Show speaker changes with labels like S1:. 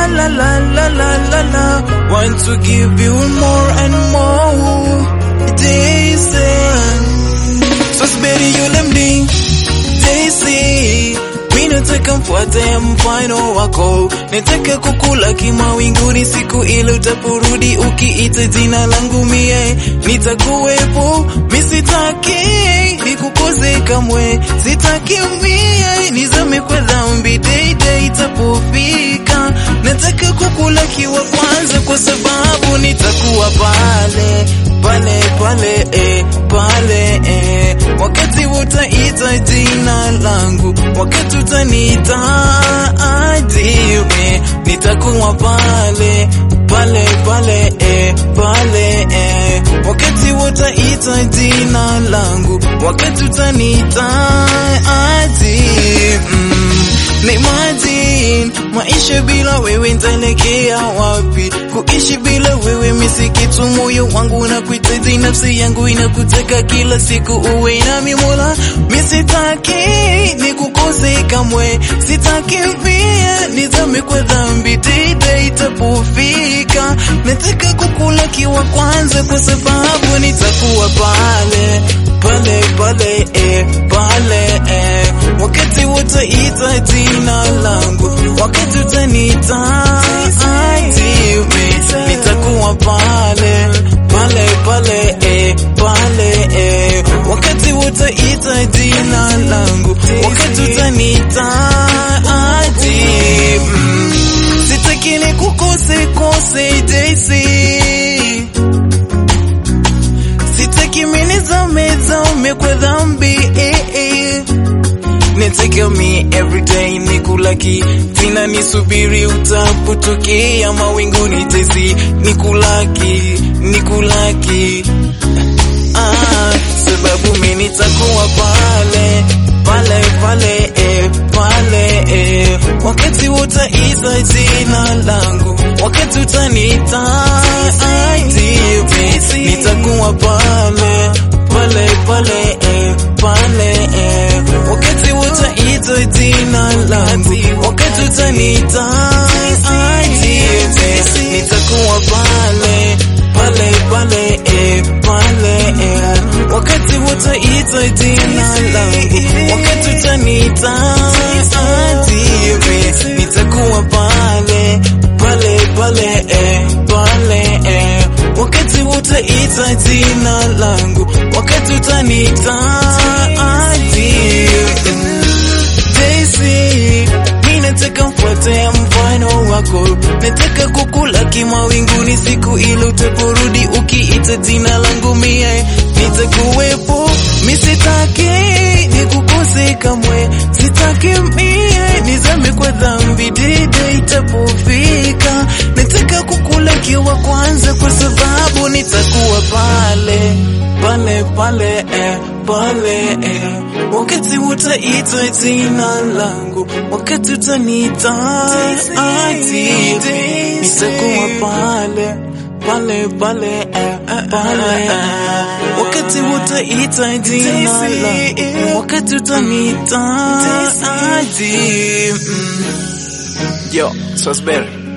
S1: la la la la la la. Want to give you more and more. Jason, so speri yule mdi Daisy, mi nataka mfuate mfano wako, nataka kukula kimawinguni siku ile utaporudi, ukiita jina langu mie nitakuwepo. Mi sitaki nikukose kamwe, sitaki mie nizame kwa dhambi deide itapofika. Nataka kukula kiwa kwanza, kwa sababu nitakuwa pale pale pale eh, pale eh, wakati utaita jina langu, wakati utaniita adiwe, nitakuwa pale pale pale eh, pale eh, wakati utaita jina langu, wakati utaniita adi mm, na imagine maisha bila wewe nitaelekea wapi? Kuishi bila wewe misikitu, moyo wangu unakuhitaji, nafsi yangu inakutaka kila siku uwe nami Mola. Misitaki nikukose kamwe, sitaki pia nizame kwa dhambi dida itapofika. Nataka kukula kiwa kwanza, kwa sababu nitakuwa pale pale pale eh, pale eh, wakati utaita jina langu, wakati utaniita adiwe, nitakuwa pale pale pale eh, pale eh, wakati utaita jina langu, wakati utaniita adi mm, sitaki nikukose kose Daisy sitaki mimi zame zame kwa dhambi eh, eh. Nataka me every day nikulaki tina nisubiri utapotokea mawinguni tezi nikulaki nikulaki ah, sababu mimi nitakuwa pale pale pale eh, pale eh, wakati utaita jina langu, wakati utaniita adiwe, nitakuwa pale pale pale eh, pale eh, wakati utaita jina langu, wakati utaniita adiwe, nitakuwa pale pale pale eh, pale eh, wakati utaita jina langu, wakati utaniita adiwe, nitakuwa pale pale pale eh, pale eh, wakati utaita jina langu, wakati utaniita adiwe. Daisy, mi nataka mfuate mfano wako, nataka kukula kimawinguni siku ile utaporudi, ukiita jina langu mie nitakuwepo. Mi sitaki nikukose kamwe, sitaki mie nizame kwa dhambi dida itapofika. Nataka kukula kiwa kwanza, kwa sababu nitakuwa pale pale pale eh, pale eh, wakati utaita jina langu, wakati utaniita adiwe, nitakuwa pale pale pale eh, pale eh, wakati utaita jina langu, wakati utaniita adiwe. Mm. Yo, Swasberry.